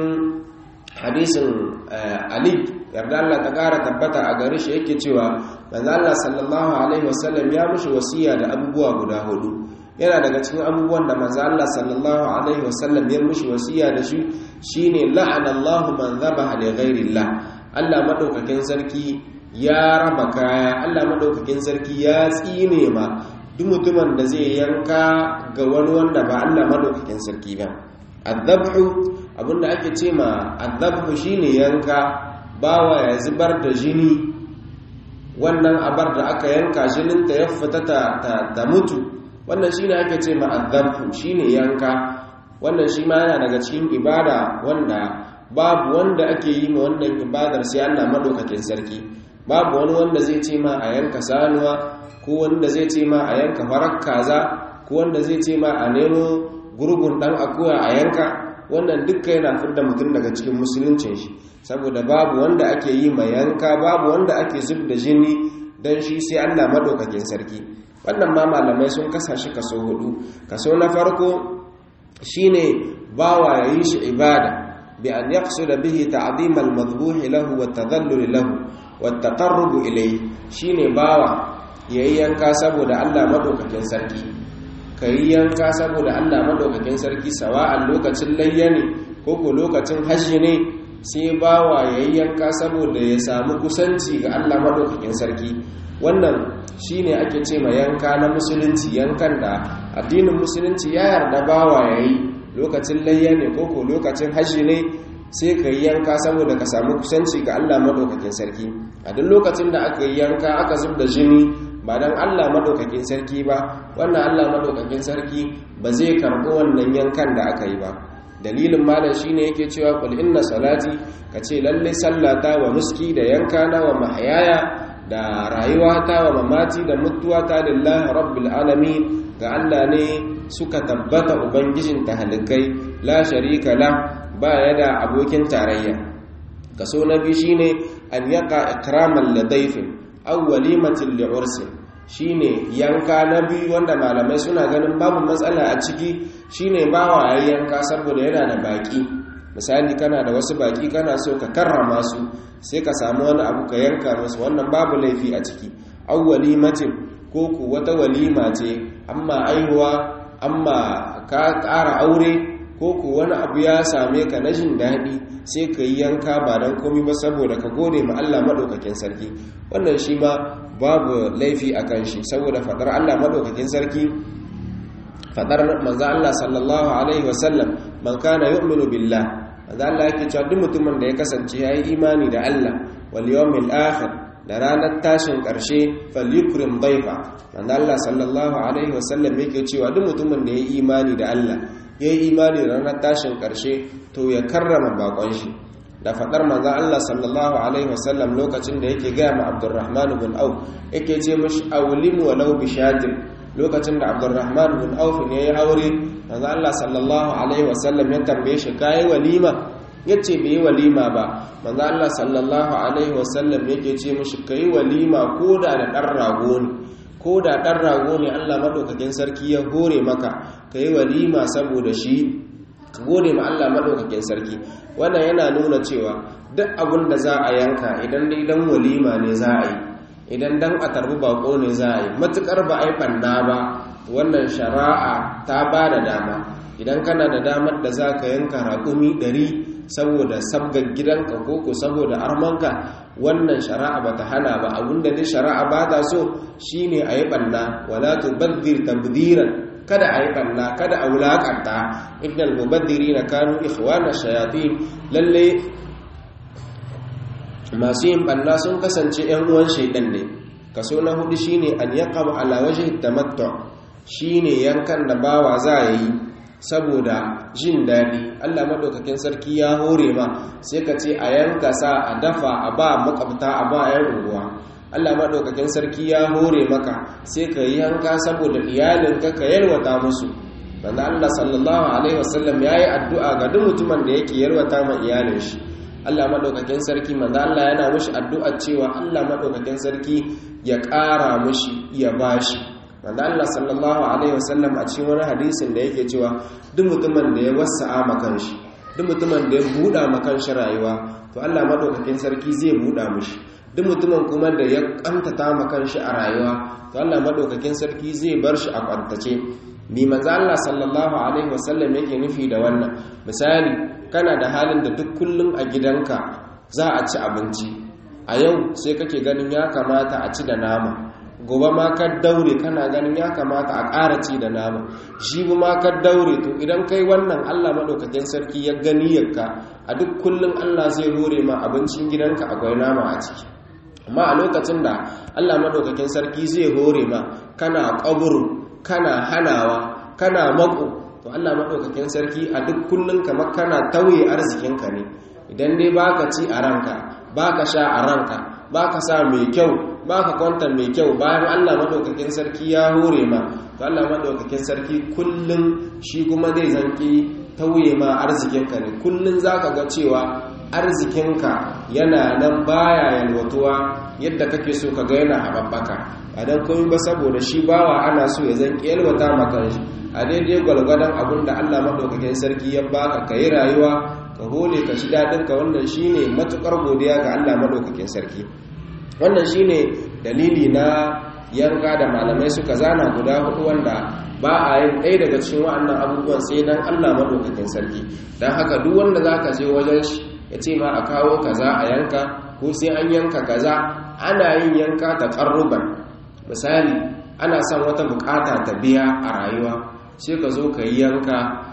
hadisin Ali yarda Allah ta kara tabbata a gare shi yake cewa manzon Allah sallallahu alaihi wasallam ya mushi wasiya da abubuwa guda hudu yana daga cikin abubuwan da manzo Allah sallallahu alaihi wasallam ya mushi wasiya da shi shine la'ana Allahu man dhabaha li ghairillah Allah madaukakin sarki ya raba kaya Allah madaukakin sarki ya tsine ma duk mutumin da zai yanka ga wani wanda ba Allah madaukakin sarki ba adhabhu abinda ake ce ma adhabhu shine yanka bawa ya zubar da jini wannan abar da aka yanka jininta ya fita ta mutu wannan shi ne ake ce ma'azzafu shi ne yanka wannan shi ma yana daga cikin ibada wanda babu wanda ake yi ma wannan ibadar sai Allah madaukakin sarki babu wani wanda zai ce ma a yanka sanuwa ko wanda zai ce ma a yanka farar kaza ko wanda zai ce ma a nemo gurgun dan akuya a yanka wannan dukka yana fidda mutum daga cikin musuluncin shi saboda babu wanda ake yi ma yanka babu wanda ake zub da jini dan shi sai Allah madaukakin sarki wannan ma malamai sun kasa shi kaso hudu kaso na farko shine bawa yayi shi ibada bi an yaqsuda bihi ta'zim al-madhbuh lahu wa tadhallul lahu wa taqarrub ilayhi shine bawa yayi yanka saboda Allah madaukakin sarki kai yanka saboda Allah madaukakin sarki sawa'an lokacin layya ne ko ko lokacin hajji ne sai bawa yayi yanka saboda ya samu kusanci ga Allah madaukakin sarki wannan shine ake ce ma yanka na musulunci yankan da addinin musulunci ya yarda bawa yayi lokacin layya ne koko lokacin hajji ne sai ka yi yanka saboda ka samu kusanci ga Allah madaukakin sarki a duk lokacin da aka yi yanka aka zub da jini ba dan Allah madaukakin sarki ba wannan Allah madaukakin sarki ba zai karɓi wannan yankan da aka yi ba dalilin malam shine yake cewa qul inna salati kace lalle sallata wa nuski da yankana wa mahayaya da rayuwata wa mamati da mutuwata lillahi rabbil alamin ga Allah ne suka tabbata ubangijin tahalikai la sharika la ba ya da abokin tarayya kaso na biyu shine an yaqa ikraman ladayfin aw walimatin li'ursin shine yanka na biyu wanda malamai suna ganin babu matsala a ciki shine bawa yayi yanka saboda yana da baki misali kana da wasu baki kana so ka karrama su sai ka samu wani abu ka yanka musu wannan babu laifi a ciki aw walimatin ko ku wata walima ce amma aihuwa amma ka ƙara aure ko ku wani abu ya same ka na jin daɗi sai ka yi yanka ba don komi ba saboda ka gode ma Allah maɗaukakin sarki wannan shi ma babu laifi a kan shi saboda faɗar Allah maɗaukakin sarki faɗar manzan Allah sallallahu alaihi wasallam man kana yu'minu billah manzan Allah yake cewa duk mutumin da ya kasance ya yi imani da Allah wal yawmil akhir da ranar tashin ƙarshe falyukrim daifa manzan Allah sallallahu alaihi wasallam yake cewa duk mutumin da ya yi imani da Allah ya yi imani da ranar tashin ƙarshe to ya karrama bakon shi da faɗar manzo Allah sallallahu alaihi wasallam lokacin da yake gaya ma Abdurrahman ibn Auf yake ce mishi awlim walau bi shatin lokacin da Abdurrahman ibn Auf ne ya aure manzo Allah sallallahu alaihi wasallam ya tambaye shi kai walima yace bai walima ba manzo Allah sallallahu alaihi wasallam yake ce mishi kai walima koda da dan rago ne ko da ɗan rago ne allah maɗaukakin sarki ya hore maka ka yi walima saboda shi ka gode ma allah maɗaukakin sarki wannan yana nuna cewa duk abin da za a yanka idan dai dan walima ne za a yi idan dan a tarbi bako ne za a yi matuƙar ba a yi ɓanna ba wannan shari'a ta ba da dama idan kana da damar da za ka yanka raƙumi ɗari saboda sabgar gidanka ko ko saboda armanka wannan shari'a ba ta hana ba abinda dai shari'a ba ta so shine a yi ɓanna wala tubazzir tabdiran kada a yi ɓanna kada a wulaƙanta innal mubaddiri na kanu ikhwana shayatin lalle masu yin ɓanna sun kasance ‘yan uwan shaidan ne kaso na hudu shine an yaqam ala wajhi tamattu shine yankan da bawa za ya yi saboda jin daɗi allah maɗaukakin sarki ya hore ma sai ka ce a yanka sa a dafa a ba makwabta a ba yan unguwa allah maɗaukakin sarki ya hore maka sai ka yi yanka saboda iyalinka ka yalwata musu wanda allah sallallahu alaihi wasallam ya yi addu'a ga duk mutumin da yake yalwata ma iyalin shi allah maɗaukakin sarki manzo allah yana mushi addu'a cewa allah maɗaukakin sarki ya ƙara mushi ya bashi wanda Allah sallallahu alaihi wasallam a cikin wani hadisin da yake cewa duk mutumin da ya wasa'a makan shi duk mutumin da ya buɗa makan shi rayuwa to Allah madaukakin sarki zai buɗa mishi duk mutumin kuma da ya kantata makan shi a rayuwa to Allah madaukakin sarki zai bar shi a kwantace ni manzo Allah sallallahu alaihi wasallam yake nufi da wannan misali kana da halin da duk kullum a gidanka za a ci abinci a yau sai kake ganin ya kamata a ci da nama gobe ma ka daure kana ganin ya kamata a ƙara ci da nama shi ma ka daure to idan kai wannan Allah madaukakin sarki ya gani yakka a duk kullum Allah zai hore ma abincin gidanka akwai nama a ciki amma a lokacin da Allah madaukakin sarki zai hore ma kana ƙaburu kana hanawa kana mako to Allah madaukakin sarki a duk kullum kamar kana tauye arzikinka ne idan dai baka ci a ranka baka sha a ranka baka sa mai kyau baka kwanta mai kyau bayan Allah madaukakin sarki ya hore ma to Allah madaukakin sarki kullun shi kuma zai zanki tauye ma arzikinka ne kullun zaka ga cewa arzikinka yana nan baya yalwatuwa yadda kake so ka ga yana haɓaɓɓaka a dan komai ba saboda shi bawa ana so ya zanki yalwata maka shi a daidai gwalgwadon abin da Allah madaukakin sarki ya baka ka yi rayuwa ka hole ka ci daɗinka wannan shine matukar godiya ga Allah madaukakin sarki wannan shine dalili na yanka da malamai suka zana guda hudu wanda ba a yin ɗaya daga cikin wa'annan abubuwan sai dan Allah madaukakin sarki dan haka duk wanda zaka je wajen shi ya ce ma a kawo kaza a yanka ko sai an yanka kaza ana yin yanka ta ƙarruban misali ana son wata bukata ta biya a rayuwa sai ka zo ka yi yanka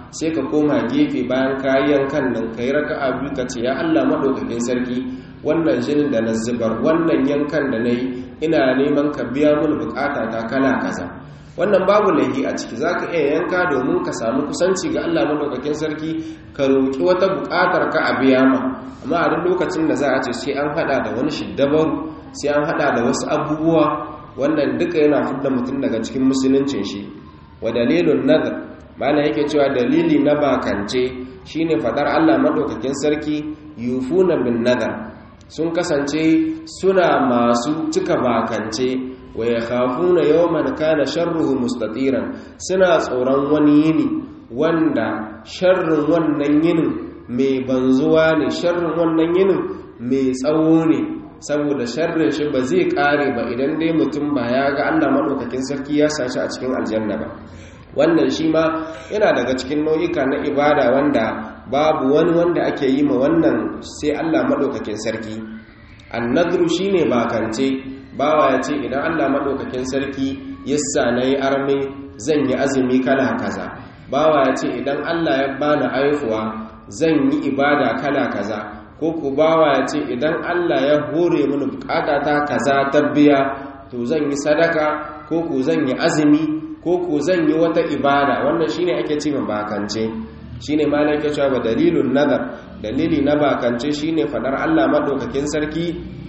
sai ka koma gefe bayan kayan kan nan ka yi raka'a biyu ka ce ya Allah maɗaukakin sarki wannan jinin da na zubar wannan yankan da na yi ina neman ka biya mini bukata ta kala kaza wannan babu laifi a ciki za ka iya yanka domin ka samu kusanci ga Allah maɗaukakin sarki ka roƙi wata buƙatar ka a biya ma amma a duk lokacin da za a ce sai an haɗa da wani shiddabaru sai an haɗa da wasu abubuwa wannan duka yana fidda mutum daga cikin musuluncin shi wa dalilun nazar mana yake cewa dalili na bakance shine fadar Allah maɗaukakin sarki yufuna bin nazar sun kasance suna masu cika bakance wa ya khafuna yawman kana sharruhu mustatiran suna tsoron wani yini wanda sharrin wannan yinin mai banzuwa ne sharrin wannan yinin mai tsawo ne saboda sharrin shi ba zai kare ba idan dai mutum ba ya ga Allah madaukakin sarki ya sashi a cikin aljanna ba wannan shi ma yana daga cikin nau'ika na ibada wanda babu wani wanda ake yi ma wannan sai Allah madaukakin sarki annadru shine bakance bawa ya ce idan Allah maɗaukakin sarki yassa na yi arme zan yi azumi kala kaza bawa ya ce idan Allah ya bani aihuwa zan yi ibada kala kaza ko ku bawa ya ce idan Allah ya hore mini bukatata kaza ta biya to zan yi sadaka ko ku zan yi azumi ko ku zan yi wata ibada wannan shine ake ce ma bakance shine malai ke cewa dalilun nazar dalili na bakance shine fadar Allah maɗaukakin sarki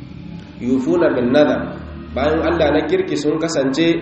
yufuna bin nazar bayan Allah na kirki sun kasance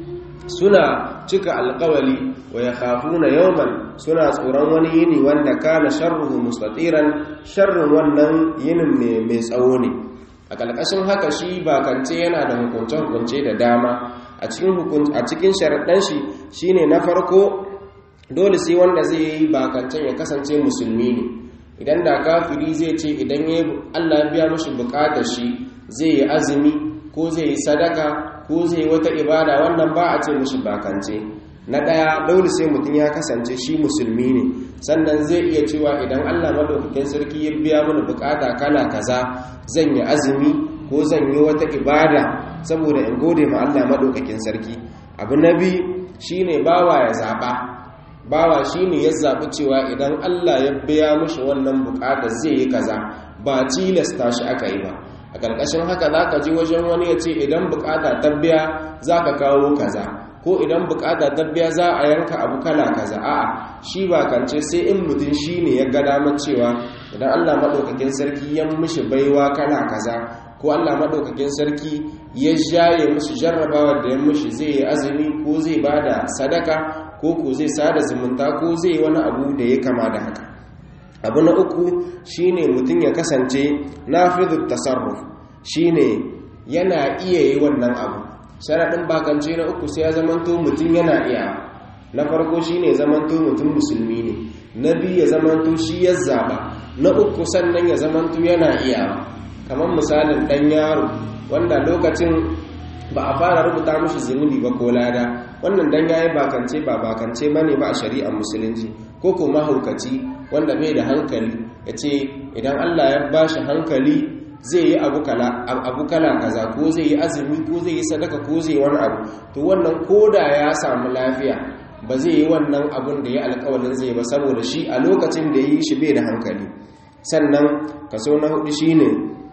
suna cika alkawali wa ya khafuna yawman suna tsoron wani yini wanda kana sharruhu mustatiran sharrin wannan yinin mai tsawo ne a ƙarƙashin haka shi bakance yana da hukunce-hukunce da dama a cikin sharaɗan shi shine na farko dole sai wanda zai yi bakancen ya kasance musulmi ne idan da kafiri zai ce idan ya Allah biya mashi bukatar shi zai yi azumi ko zai yi sadaka ko zai yi wata ibada wannan ba a ce mashi bakance na ɗaya dole sai mutum ya kasance shi musulmi ne sannan zai iya cewa idan Allah madaukakin sarki ya biya mana bukata kala kaza zan yi azumi ko zan yi wata ibada saboda in gode ma Allah madaukakin sarki abu na biyu shine bawa ya zaba bawa shine ya zaɓi cewa idan Allah ya biya mushi wannan buƙatar zai yi kaza ba tilasta shi aka yi ba a ƙarƙashin haka za ka ji wajen wani ya ce idan buƙata ta biya za ka kawo kaza ko idan buƙata ta biya za a yanka abu kala kaza a'a shi ba kance sai in mutum shi ne ya ga damar cewa idan Allah maɗaukakin sarki ya mushi baiwa kala kaza ko Allah maɗaukakin sarki ya jaye musu jarrabawar da ya mushi zai yi azumi ko zai ba da sadaka ko ko zai sada zumunta ko zai wani abu da ya kama da haka abu na uku shine mutum ya kasance nafidu tasarruf shine yana iya yi wannan abu sharaɗin bakance na uku sai ya zamanto mutum yana iya na farko shine zamanto mutum musulmi ne na biyu ya zamanto shi ya zaba na uku sannan ya zamanto yana iya kamar misalin ɗan yaro wanda lokacin ba a fara rubuta mashi zunubi ba ko lada wannan dan yayi bakance ba bakance bane ba a shari'ar musulunci ko ko mahaukaci wanda bai da hankali yace idan Allah ya bashi hankali zai yi abu kala abu kala kaza ko zai yi azumi ko zai yi sadaka ko zai yi wani abu to wannan koda ya samu lafiya ba zai yi wannan abun da ya alƙawarin zai ba saboda shi a lokacin da yi shi bai da hankali sannan kaso na hudu shine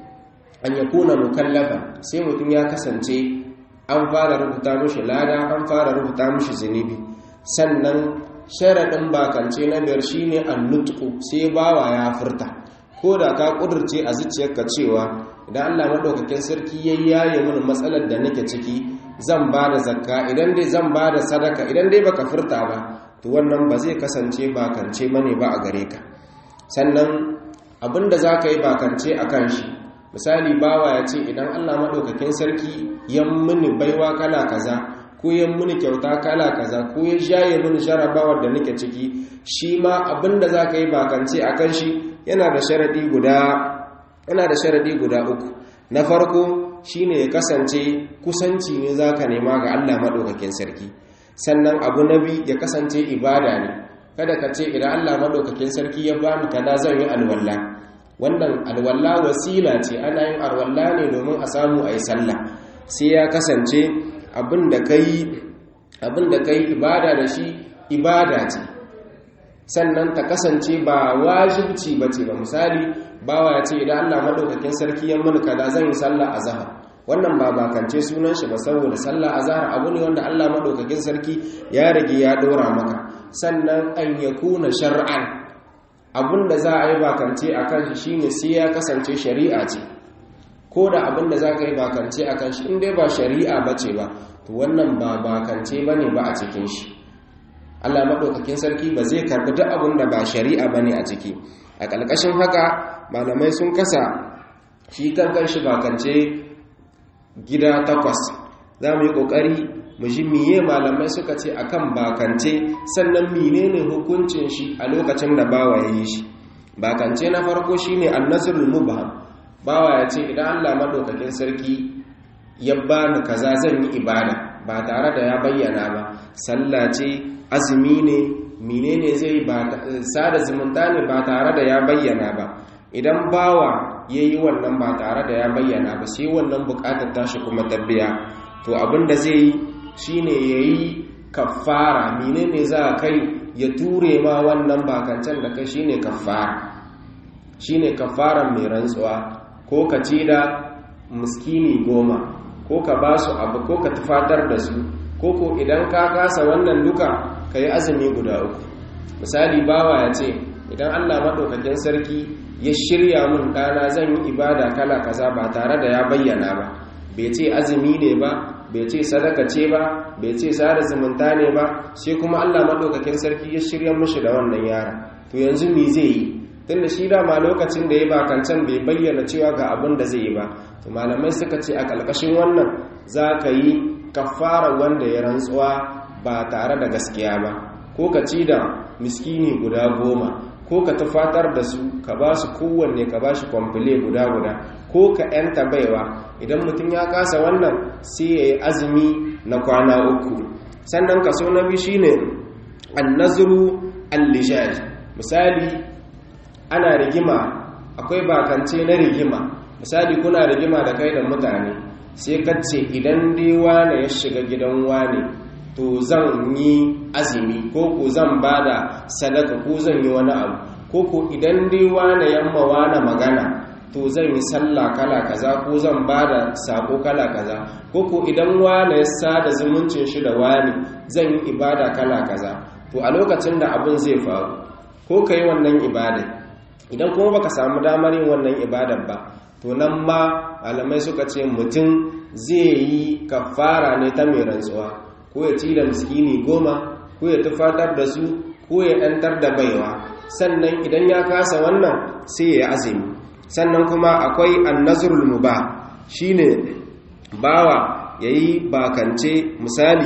an yakuna mukallafa sai mutum ya kasance an fara rubuta mushi lada an fara rubuta mushi zunubi sannan sharaɗin bakance na biyar shine annutku sai bawa ya furta ko da ka ƙudurce a zuciyarka cewa idan Allah maɗaukakin sarki ya yaye mini matsalar da nake ciki zan ba da zakka idan dai zan ba da sadaka idan dai baka furta ba to wannan ba zai kasance bakance mane ba a gare ka sannan abinda za ka yi bakance a kan shi misali bawa ya ce idan allah maɗaukakin sarki ya mini baiwa kala kaza ko ya mini kyauta kala kaza ko ya shaye mini jarabawar da nake ciki shi ma abinda za ka yi bakance a kan shi yana da sharaɗi guda yana da sharaɗi guda uku na farko shine ya kasance kusanci ne za ka nema ga allah maɗaukakin sarki sannan abu na biyu ya kasance ibada ne kada ka ce idan allah maɗaukakin sarki ya bani kaza zan yi alwallah wannan alwalla wasila ce ana yin alwalla ne domin a samu a yi sallah sai ya kasance abin da ka yi ibada da shi ibada ce sannan ta kasance ba wajibci ba ce ba misali bawa ya ce idan Allah madaukakin sarki ya mun kaza zan yi sallah azhar wannan ba bakance sunan shi ba saboda sallah azhar abu ne wanda Allah madaukakin sarki ya rage ya dora maka sannan an yakuna shar'an abinda za a yi bakance akan shi shine sai ya kasance shari'a ce ko da abinda za ka yi bakance akan shi in dai ba shari'a bace ba to wannan ba bakance bane ba a cikin shi Allah maɗaukakin sarki ba zai karɓi duk abin da ba shari'a ba ne a ciki a ƙalƙashin haka malamai sun kasa shi kankan shi bakance gida takwas za mu yi ƙoƙari mu ji miye malamai suka ce akan bakance sannan menene hukuncin shi a lokacin da bawa ya yi shi bakance na farko shine annasrul mubham bawa ya ce idan Allah maɗaukakin sarki ya bani kaza zan yi ibada ba tare da ya bayyana ba sallah ce azumi ne menene zai ba sada zumunta ne ba tare da ya bayyana ba idan bawa ya yi wannan ba tare da ya bayyana ba sai wannan bukatar tashi kuma tabbiya to abinda zai yi shine ya yi kafara menene za a kai ya ture ma wannan bakancan da kai shine kafara shine kafaran mai rantsuwa ko ka ci da miskini goma ko ka ba su abu ko ka tufatar da su ko ko idan ka kasa wannan duka ka yi azumi guda uku misali bawa ya ce idan allah maɗaukakin sarki ya shirya mun ɗana zan yi ibada kala kaza ba tare da ya bayyana ba bai ce azumi ne ba bai ce sadaka ce ba bai ce sada zumunta ne ba sai kuma allah maɗaukakin sarki ya shirya mushi da wannan yara to yanzu me zai yi tunda shi dama lokacin da ya bakancan bai bayyana cewa ga abin da zai yi ba to malamai suka ce a ƙarƙashin wannan za ka yi kafara wanda ya rantsuwa ba tare da gaskiya ba ko ka ci da miskini guda goma ko ka tufatar da su ka ba su kowanne ka ba shi kwamfile guda guda ko ka yanta baiwa idan mutum ya kasa wannan sai ya yi azumi na kwana uku sannan kaso na biyu shine annazuru al-lijaj misali ana rigima akwai bakance na rigima misali kuna rigima da kai da mutane sai kace idan dai wane ya shiga gidan wane to zan yi azumi ko ko zan bada sadaka ko zan yi wani abu ko ko idan dai wane yamma wane magana to zan yi sallah kala kaza ko zan bada sako kala kaza ko ko idan wane ya sada zumuncin shi da wani zan yi ibada kala kaza to a lokacin da abin zai faru ko ka yi wannan ibadar idan kuma baka samu damar yin wannan ibadar ba to nan ma malamai suka ce mutum zai yi kafara ne ta mai rantsuwa ko ya ci da miskini goma ko ya tufatar da su ko ya ɗantar da baiwa sannan idan ya kasa wannan sai ya azumi sannan kuma akwai annazrul mubah shine bawa yayi bakance misali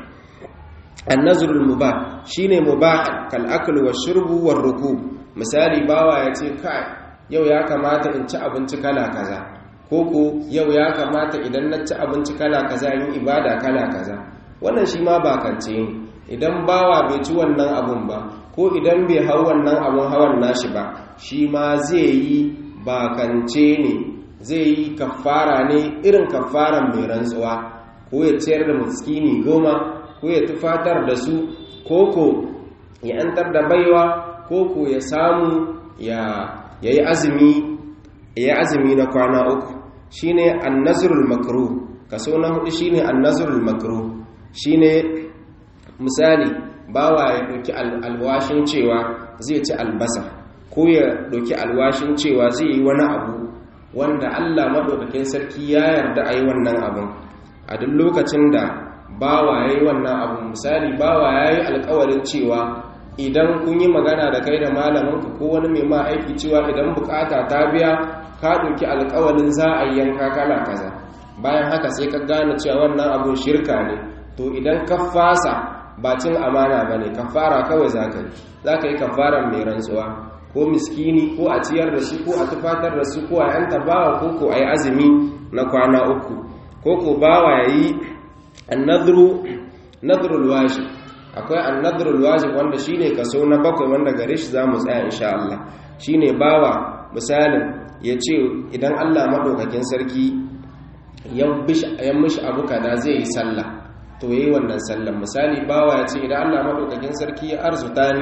annazrul mubah shine mubah kal akl wa shurbu war rukub misali bawa ya ce kai yau ya kamata in ci abinci kala kaza ko ko yau ya kamata idan na ci abinci kala kaza yin ibada kala kaza wannan shi ma bakance ne idan bawa bai ci wannan abun ba ko idan bai hau wannan abun hawan nashi ba shi ma zai yi bakance ne zai yi kafara ne irin kafaran mai rantsuwa ko ya ciyar da muskini goma ko ya tufatar da su koko ya antar da baiwa koko ya samu ya yi azumi ya azumi na kwana uku shine annazrul makruh kaso na hudu shine annazrul makruh shine misali bawa ya doki alwashin cewa zai ci albasa ko ya doki alwashin cewa zai yi wani abu wanda Allah madaukakin sarki ya yarda a yi wannan abun a duk lokacin da bawa ya yi wannan abu misali bawa ya yi alkawarin cewa idan kun yi magana da kai da malaminka ko wani mai ma aiki cewa idan bukata ta biya ka ɗauki alkawarin za a yi yanka kala kaza bayan haka sai ka gane cewa wannan abun shirka ne to idan ka fasa ba cin amana ba ne kafara kawai za ka yi za ka yi kafaran mai rantsuwa ko miskini ko a ciyar da su ko a tufatar da su ko a yanta bawa ko ko a yi azumi na kwana uku ko ko bawa ya yi annadrul wajib akwai annadrul wajib wanda shine kaso na bakwai wanda gare shi zamu tsaya insha Allah shine bawa misalin ya ce idan Allah madaukakin sarki ya mishi abu kada zai yi sallah to yayi wannan sallan misali bawa ya ce idan Allah madaukakin sarki ya arzuta ni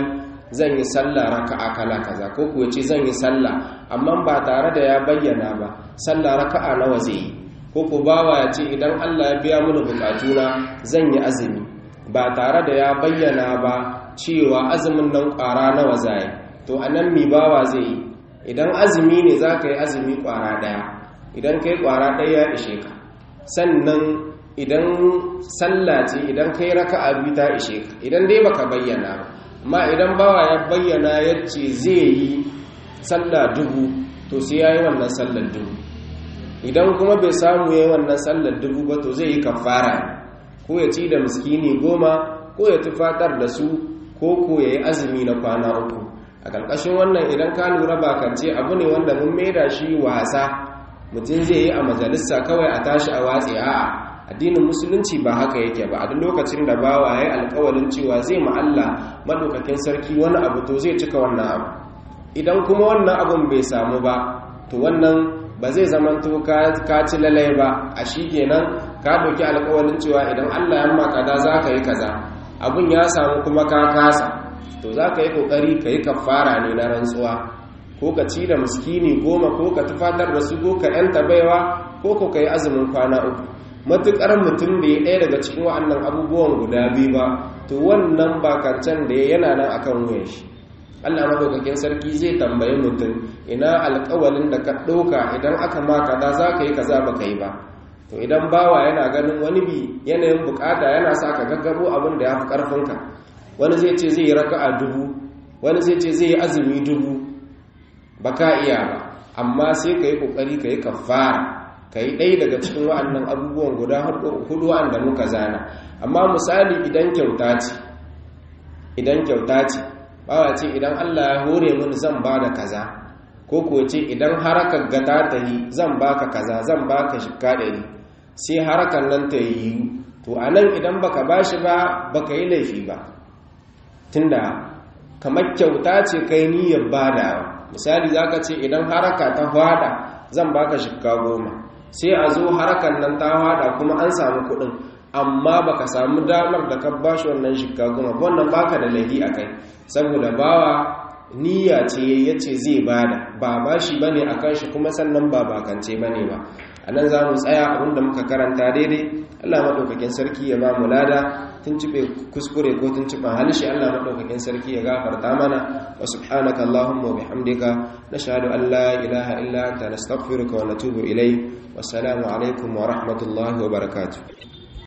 zan yi sallah raka'a kala kaza ko kuwa ce zan yi sallah amma ba tare da ya bayyana ba sallah raka'a nawa zai yi ko ku bawa ya ce idan Allah ya biya mini bukatuna zan yi azumi ba tare da ya bayyana ba cewa azumin nan ƙwara nawa zai to anan mi bawa zai yi idan azumi ne za ka yi azumi ƙwara ɗaya idan ka yi ƙwara ɗaya ya ishe ka sannan idan sallah ce idan ka yi raka'a biyu ta ishe ka idan dai baka bayyana ba amma idan bawa ya bayyana yace zai yi sallah dubu to sai ya yi wannan sallar dubu idan kuma bai samu ya yi wannan sallar dubu ba to zai yi kafara ko ya ci da miskini goma ko ya tufatar da su ko ko ya yi azumi na kwana uku a ƙarƙashin wannan idan ka lura bakance abu ne wanda mun maida shi wasa mutum zai yi a majalisa kawai a tashi a watsi a'a addinin musulunci ba haka yake ba a duk lokacin da bawa ya yi alkawalin cewa zai ma'alla maɗaukakin sarki wani abu to zai cika wannan abu idan kuma wannan abun bai samu ba to wannan ba zai zamanto ka ci lalai ba a shi kenan ka ɗauki alkawalin cewa idan allah ya makada za ka yi kaza abun ya samu kuma ka kasa to za ka yi ƙoƙari ka yi kafara ne na rantsuwa ko ka ci da miskini goma ko ka tufatar da su ko ka yanta baiwa ko ko ka yi azumin kwana uku matuƙar mutum da ya ɗaya daga cikin wa'annan abubuwan guda biyu ba to wannan bakancan da ya yana nan akan wuyan shi allah maɗaukakin sarki zai tambayi mutum ina alƙawalin da ka ɗauka idan aka ma kaza za ka yi kaza ba ka yi ba to idan bawa yana ganin wani bi yanayin bukata yana sa ka gaggabo abin da ya fi ƙarfinka wani zai ce zai yi raka'a dubu wani zai ce zai yi azumi dubu ba ka iya ba amma sai ka yi ƙoƙari ka yi kafara ka yi ɗaya daga cikin wa'annan abubuwan guda hudu wa'anda muka zana amma misali idan kyauta ce idan kyauta ce bawa ce idan allah ya hore mini zan ba da kaza ko kuwa ce idan harakar gata ta yi zan baka kaza zan baka shika ɗari sai harakar nan ta yi to a nan idan baka ba shi ba baka yi laifi ba tunda kamar kyauta ce kai niyyar badawa misali za ka ce idan haraka ta hwada zan baka shika goma sai a zo harakan nan ta hwada kuma an samu kuɗin amma baka samu damar da ka bashi wannan shika goma wannan baka da laifi a kai saboda bawa niyya ce ya ce zai bada ba bashi bane a kan shi kuma sannan ba bakance bane ba a nan za mu tsaya abinda muka karanta daidai allah maɗaukakin sarki ya ba mu lada tuntube kuskure ko tuntuban halishi Allah madaukakin sarki ya gafarta mana wa subhanaka allahumma wa bihamdika nashhadu an la ilaha illa anta nastaghfiruka wa natubu ilayk wassalamu alaikum wa rahmatullahi wa barakatuh